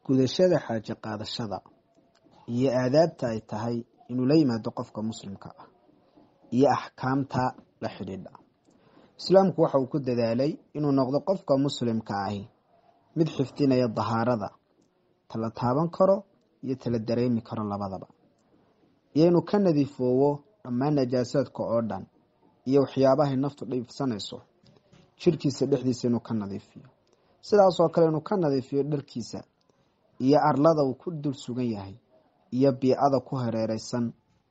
gudashada xaaje qaadashada iyo aadaabta ay tahay inuu la yimaado qofka muslimka ah iyo axkaamta la xidhiidha islaamku waxa uu ku dadaalay inuu noqdo qofka muslimka ahi mid xifdinaya dahaarada tala taaban karo iyo tala dareemi karo labadaba iyo inuu ka nadiifoowo dhammaan najaasaadka oo dhan iyo waxyaabahay naftu dhiibsanayso jirhkiisa dhexdiisa inuu ka nadiifiyo sidaasoo kale inuu ka nadiifiyo dharkiisa iyo arlada uu ku dul sugan yahay iyo biicada ku hareereysan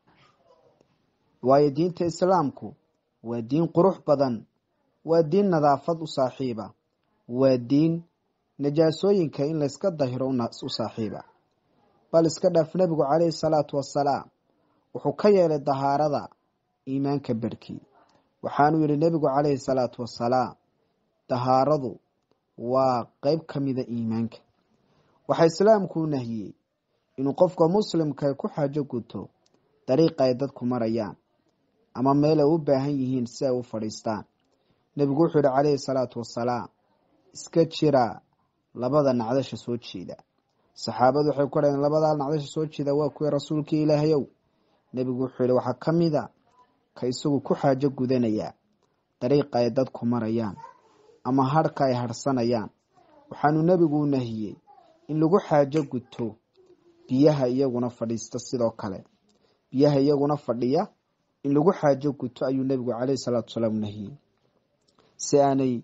waayo diinta islaamku waa diin qurux badan waa diin nadaafad u saaxiiba waa diin najaasooyinka in layska dahiro u saaxiiba bal iska dhaaf nebigu caleyhi salaatu wasalaam wuxuu ka yeelay dahaarada iimaanka berkii waxaanuu yihi nebigu caleyhi salaatu wasalaam dahaaradu waa qeyb ka mida iimaanka waxaa islaamku u nahiyey inuu qofka muslimka ku xaajo guto dariiqa ay dadku marayaan ama meel ay u baahan yihiin si ay u fadhiistaan nebigu wuxuu yihi caleyhi salaatu wasalaam iska jira labada nacdasha soo jeeda saxaabadu waxay ku dhaheen labadaa nacdasha soo jeeda waa kuwii rasuulkii ilaahayow nebigu wuxuu yihi waxaa ka mid a ka isagu ku xaajo gudanaya dariiqa ay dadku marayaan ama harhka ay harhsanayaan waxaanu nebigu u nahiyey in lagu xaajo guto biyaha iyaguna fadhiista sidoo kale biyaha iyaguna fadhiya in lagu xaajo guto ayuu nebigu caleyhi salaatu wasalaam u nahiyey si aanay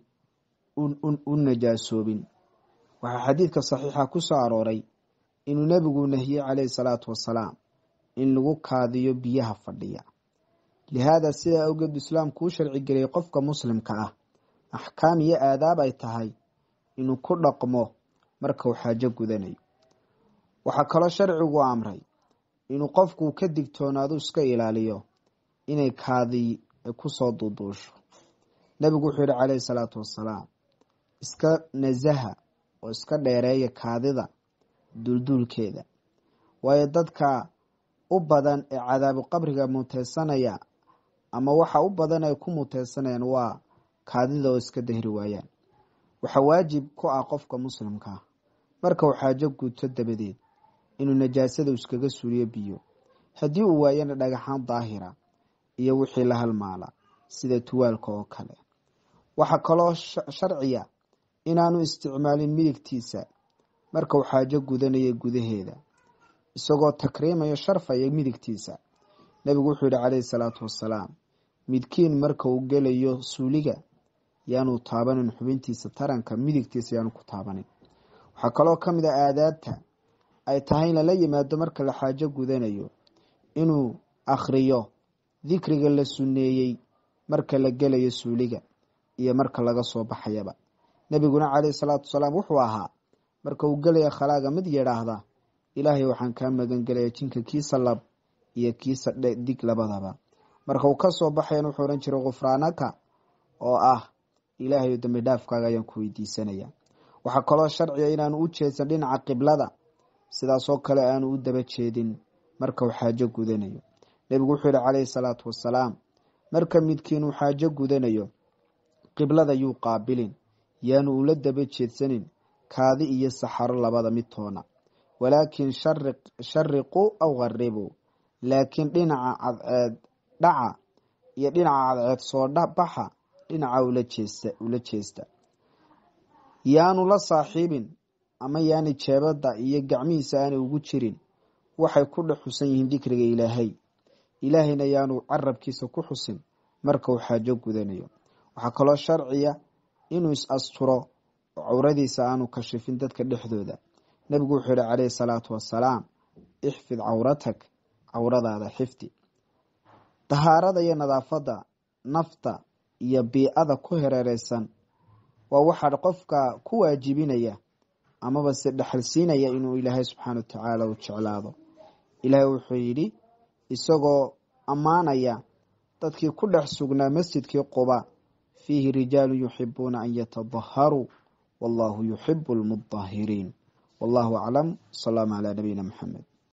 u najaasoobin waxaa xadiidka saxiixa ku soo arooray inuu nebigu nahiyey caleyhi salaatu wasalaam in lagu kaadiyo biyaha fadhiya lihaada sidaa awgeed islaamku u sharci geliyay qofka muslimka ah axkaam iyo aadaab ay tahay inuu ku dhaqmo marka uu xaajo gudanayo waxaa kaloo sharcigu amray inuu qofku ka digtoonaado iska ilaaliyo inay kaadi kusoo duuduusho nebigu wuxuu yihi caleyhi salaatu wasalaam iska nasaha oo iska dheereeya kaadida duulduulkeeda waayo dadka u badan ee cadaabu qabriga muteysanaya ama waxa u badan ay ku muteysanayaan waa kaadida oo iska dahri waayaan waxaa waajib ku ah qofka muslimkaa marka uu xaajo guto dabadeed inuu najaasada iskaga suuriyo biyo haddii uu waayana dhagaxaan daahira iyo wixii la halmaala sida tuwaalka oo kale waxaa kaloo sharciya inaanu isticmaalin midigtiisa marka uu xaajo gudanaya gudaheeda isagoo takriimayo sharfaya midigtiisa nebigu wuxuu yihi caleyhi salaatu wasalaam midkiin marka uu gelayo suuliga yaanu taabanin xubintiisa taranka midigtiisa yaanu ku taabanin waxaa kaloo ka mid a aadaabta ay tahay in lala yimaado marka la xaajo gudanayo inuu akhriyo dikriga la sunneeyey marka la gelayo suuliga iyo marka laga soo baxayaba nebiguna caleyhi salaatu wasalaam wuxuu ahaa marka uu gelaya khalaaga mid yidhaahda ilaahay waxaan kaa magan gelaya jinka kiisa lab iyo kiisa dig labadaba marka uu kasoo baxayan wuxuu odhan jiray khufraanaka oo ah ilaahay dambi dhaafkaaga ayaan ku weydiisanaya waxaa kaloo sharciga inaanu u jeedsan dhinaca qiblada sidaasoo kale aanu u daba jeedin marka uu xaajo gudanayo nebigu wuxuu yihi caleyhi salaatu wasalaam marka midkiin uu xaajo gudanayo qiblada yuu qaabilin yaanu ula daba jeedsanin kaadi iyo saxaro labada midtoona walaakin shariquu aw qaribuu laakiin dhinaca cadceed dhaca iyo dhinaca cadceed soo baxa dhinaca ula jeesta yaanu la saaxiibin ama yaani jeebada iyo gacmihiisa aanay ugu jirin waxay ku dhex xusan yihiin dikriga ilaahay ilaahayna yaanu carabkiisa ku xusin marka uu xaajo gudanayo waxaa kaloo sharciya inuu is asturo oo cawradiisa aanu kashifin dadka dhexdooda nebigu wuxuu yihi caleyhi salaatu wasalaam ixfid cawratak cawradaada xifdi dahaarada iyo nadaafadda nafta iyo biicada ku hereereysan waa waxaa qofka ku waajibinaya amaba se dhexalsiinaya inuu ilaahay subxaana watacaala u jeclaado ilaahay wuxuu yidhi isagoo ammaanaya dadkii ku dhex sugnaa masjidkii quba fiihi rijaalu yuxibuuna an yatadaharuu wallahu yuxibu lmudahiriin wallahu aclam salaamu calaa nabiyina maxamed